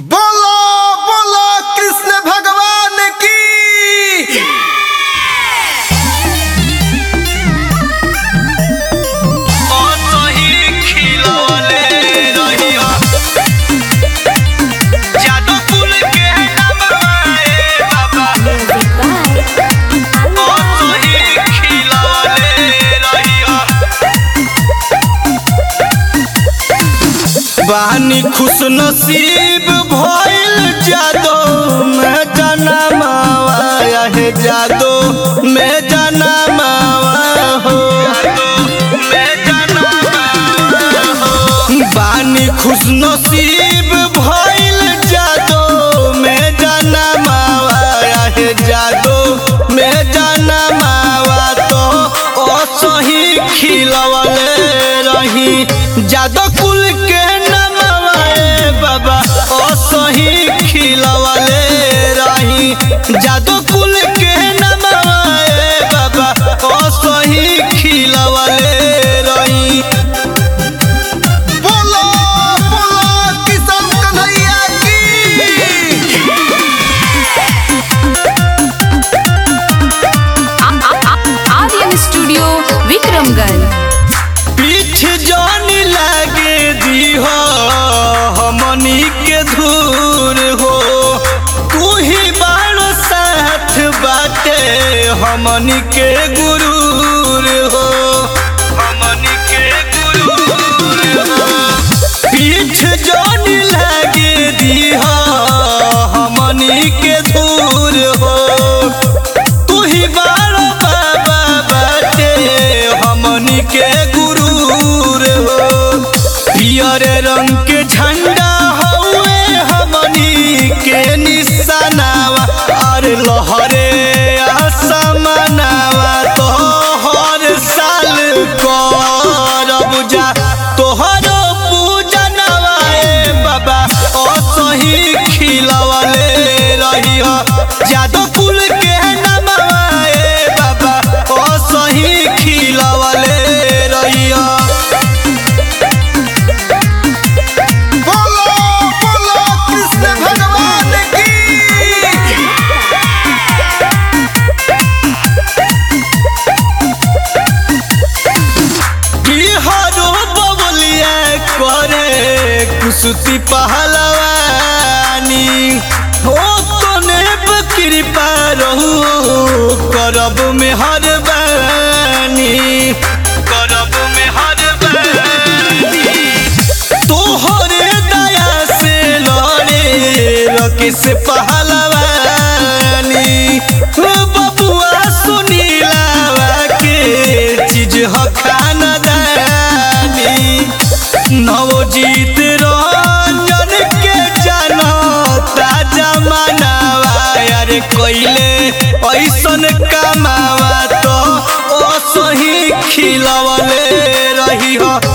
बोलो बोलो कृष्ण भगवान की बानी खुश नसीब भइल जादो मैं जाना मावा है जादो मैं जाना मावा हो मैं जाना मावा हो बानी खुश नसीब भइल जादो मैं जाना मावा है जादो मैं जाना मावा तो असही खिलवले रही जादो कुल के नमवा ए बाबा असही खिलवले रही जादो कुल के नमवा ए बाबा असही खिलवले रही बोलो बोलो किशन कन्हैया की आर्यन स्टूडियो विक्रमगंज पीठ जानी लागे दी हो हमनी के धूर हो तू ही बाणो साथ बाटे हमनी के गुरूर हो हमनी के गुरूर हो पीठ जानी लागे दी हो हमनी के धूर हो तू ही बारो बाबा बाटे हमनी के गुरूर हो पियर रंग के झंडा हउए हमनी के निशानावा अरे लहरे आसमानावा तो हर साल करब जा तोहरो पूजनवा ए बाबा असही खिलवले रही जादो कुल के नमवा ए बाबा असही खिलवले रही बोलो बोलो कृष्ण भगवान की बिहारो बबलिया करे कुसुती पहलवानी हो तने कृपा रहू करब में हर बानी करब में हर बानी तोहरे दया से लड़े रके से पहलवानी हो बबुआ सुनीलावा के चीज ह खानदानी नवजीत रंजन के जनता जमानावा यार कोइले ऐसन कमावा तो असही खिलवले रही हो